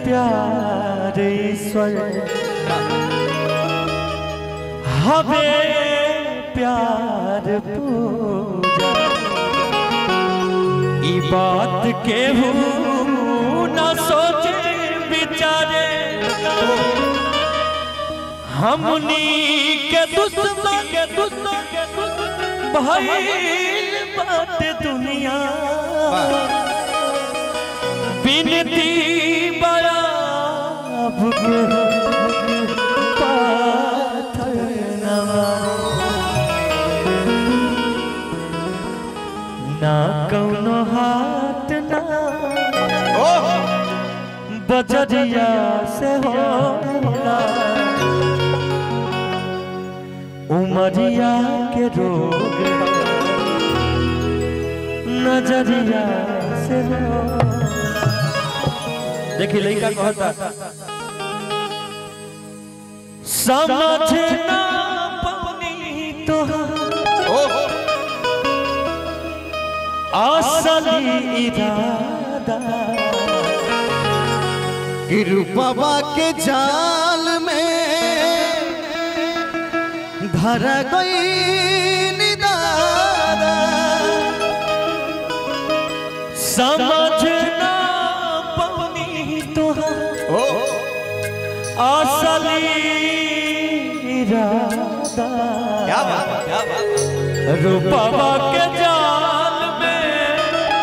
प्यार ईश्वर हवे प्यार पूजा ई बात केहू न सोचे बिचारे हमनी के दुश्मन के दुश्मन के दुश्मन भइल बात दुनिया बिनती बराब के पाथर न मारे। ना कौनो हाथ ना बजरिया से होला उमरिया के रोग नजरिया से हो देखिए लड़का कहता समझ ना पानी तो असली इरादा रूपवा के जाल में धर गई दादा समझ ना पानी तो असली इरादा क्या बात है, क्या बात है। रूपवा के जाल में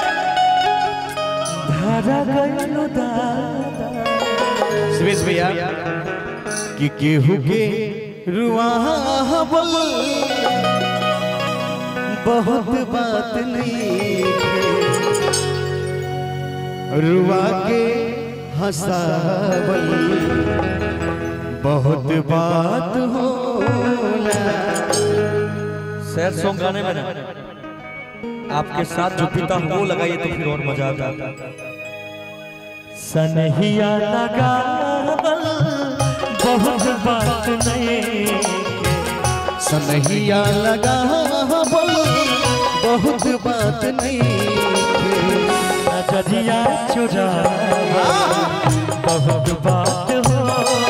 धरा गइलो दादा सुरेश भैया कि केहू के रुआवल बहुत बात नहीं है। रुआ के हंसावल बहुत बात होला सैड सॉन्ग गाने में ना आपके साथ जो पीता हूँ वो लगाइए तो फिर और मजा आता सनहिया लगावल बहुत बात नहीं सनहिया लगा बोल बहुत बात नहीं नजरिया चुरा बहुत बात हो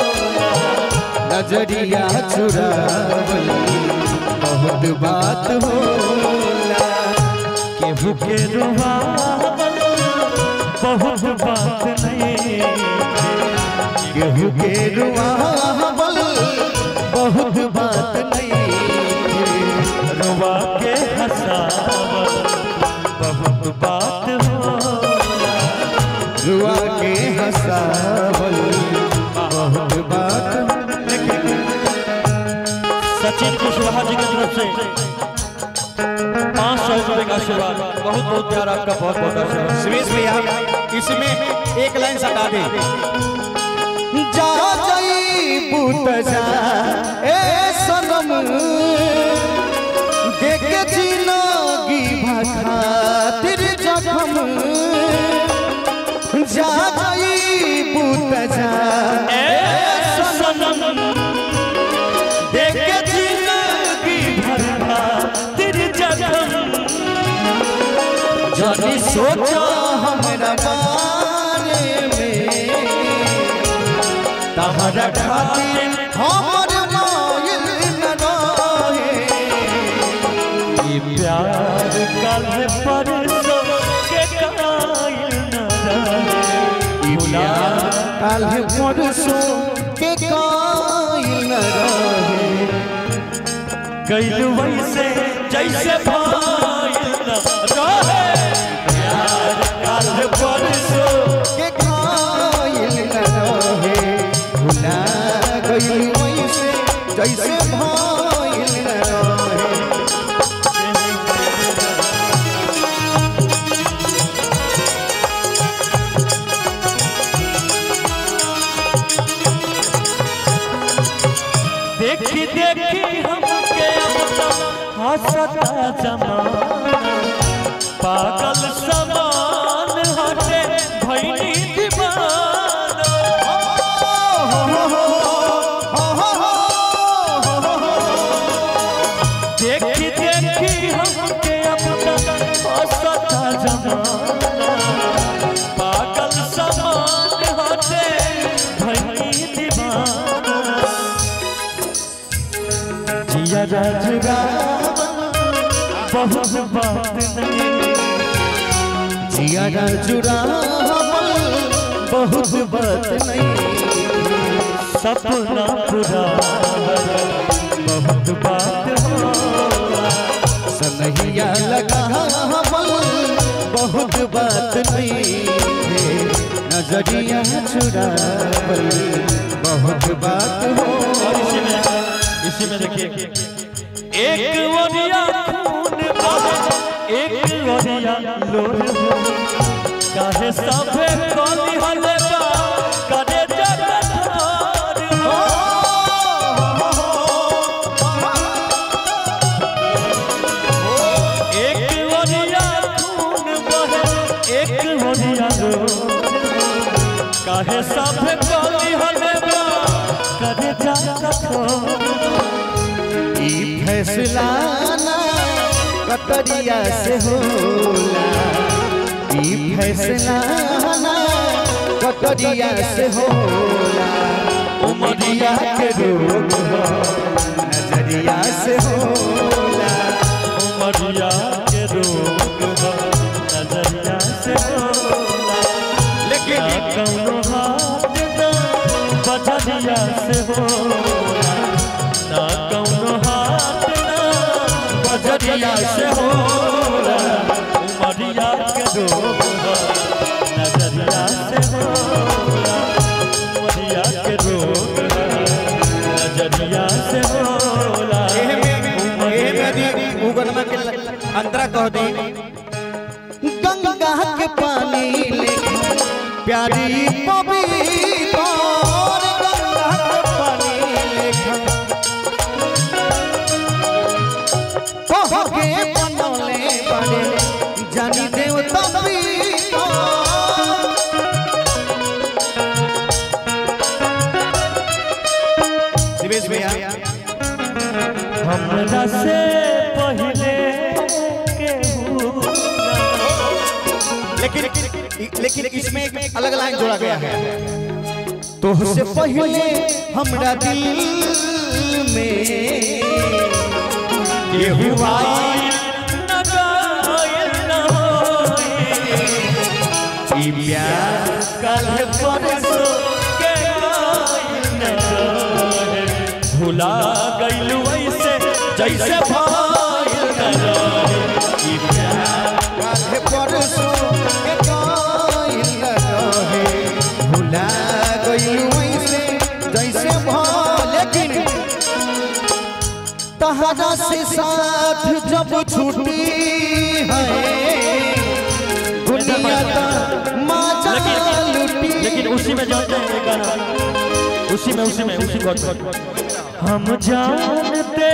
नजरिया चुरावल बहुत बात होला केहू के रुवावल बहुत बात नहीं केहू के रुआवल बहुत बात नहीं रुवा के हंसावल बहुत बात हो रुआ के हंसावल बहुत बात सचिन कुशवाहा जी की तरफ से पाँच सौ रुपए का आशीर्वाद बहुत बहुत प्यार आपका बहुत बहुत आशीर्वाद सुरेश भैया इसमें एक लाइन सटा दे जा जाई पुत जा ए सनम देख जिंदगी भखातिर जखम जा जाई पुत जा सनम देख के जिंदगी भरना तेरे जखम जनी सोचा हमरा बारे में तहरा खातिर हमर मायल न रहे ये प्यार कल परसों के कायल न रहे ई प्यार काल परसों के कायल न रहे गैल वैसे जैसे भाईल न रहे प्यार कल परसों के कायल न रहे भुला गई वैसे जैसे भाईल न रहे देखी देखी हमके अब तो हंसता जमाना पागल समान हटे भैनी दीवाना देखी देखी हमके अब तो हंसता जमाना पागल समान हटे जिया जुड़ा बहुत बात नहीं जिया जुड़ा बहुत बात नहीं सपना पूरा बहुत बात होला सनहिया लगा बहुत बात नहीं नजरिया चुरा बहुत बात हो और इसी में इसी में देखिए एक वरिया खून बहे एक वरिया लोर हो काहे सभे कली हले बा करे जगत हो एक वरिया खून बहे एक वरिया लोर काहे सभे कली हले बा करे जगत हो ई फैसला ना कटरिया से होला ई फैसला ना कटरिया से होला उमरिया के रोग हो नजरिया से होला उमरिया के रोग बा नजरिया से होला लेकिन ना कौनो हाथ ना बजरिया से होला ना कौनो हाथ ना बजरिया से होला उमरिया के रोग बा नजरिया से होला उमरिया के रोग बा नजरिया से होला एहे में एहे में दी उगनमा के अंतरा कह दी गंगा के पानी लेके प्यारी पवित्र गंगा के पानी लेके कह के बनौले बड़े जानी देवता पीता शिवेश भैया हमरा से पहले केहू लेकिन लेकिन इसमें एक अलग लाइन जोड़ा गया है तो से पहले हमरा दिल में ये हुआ न गायल न होई। ई प्यार कल परसों के गायल न रहे। भुला गइल वैसे जैसे भाईल न रहे। ई प्यार काहे परसों के कायल रहे भुला गइल वैसे जैसे भा लेकिन तहरा से साथ जब छूटी है दुनिया का माजा लुटी लेकिन उसी में जानते हैं ये गाना उसी में उसी में उसी को हम जानते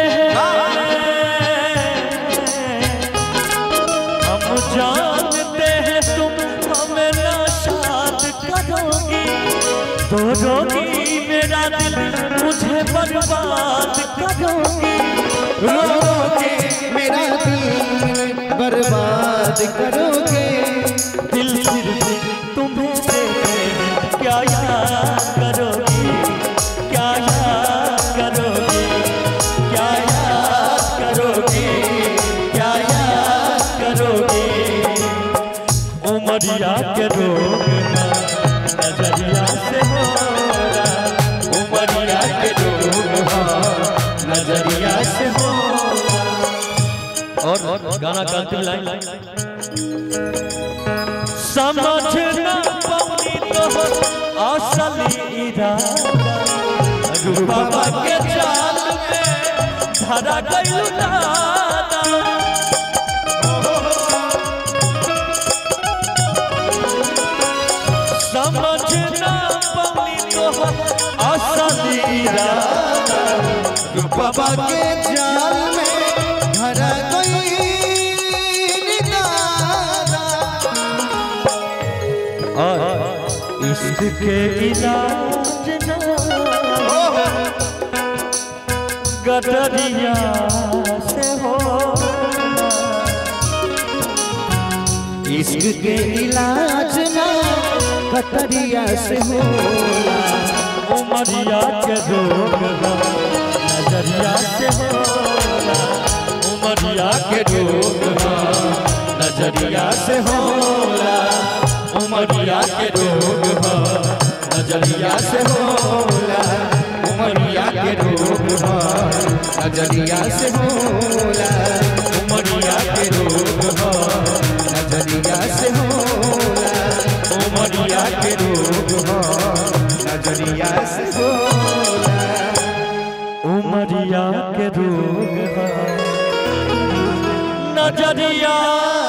हैं हम जानते हैं तुम हमें नाशाद करोगी तो रोगी मेरा दिल मुझे बर्बाद करोगी रो रो के मेरा दिल बर्बाद करोगे दिल फिर भी तुम्हें देखे क्या याद करोगी क्या याद करोगी क्या याद करोगी क्या याद करोगी उमरिया के रोग ना नजरिया से होगा उमरिया के रोग ना नजरिया से होगा और गाना का अंतिम लाइन समझ न पौनी तो असली इरादा रूपा के जाल में धरा गइल दादा समझ न पौनी तो असली इरादा बाबा के जाल में भरा गई निगारा और इश्क के इलाज ना गदरिया से हो इश्क के इलाज ना कतरिया से होला उमरिया के रोग ना नजरिया से हो उमरिया के रोग ह नजरिया से होला उमरिया के रोग ह नजरिया से होला उमरिया के रोग ह नजरिया से होला उमरिया के रोग ह नजरिया से होला उमरिया के रोग ह नजरिया से होला उमरिया के रोग ह नजरिया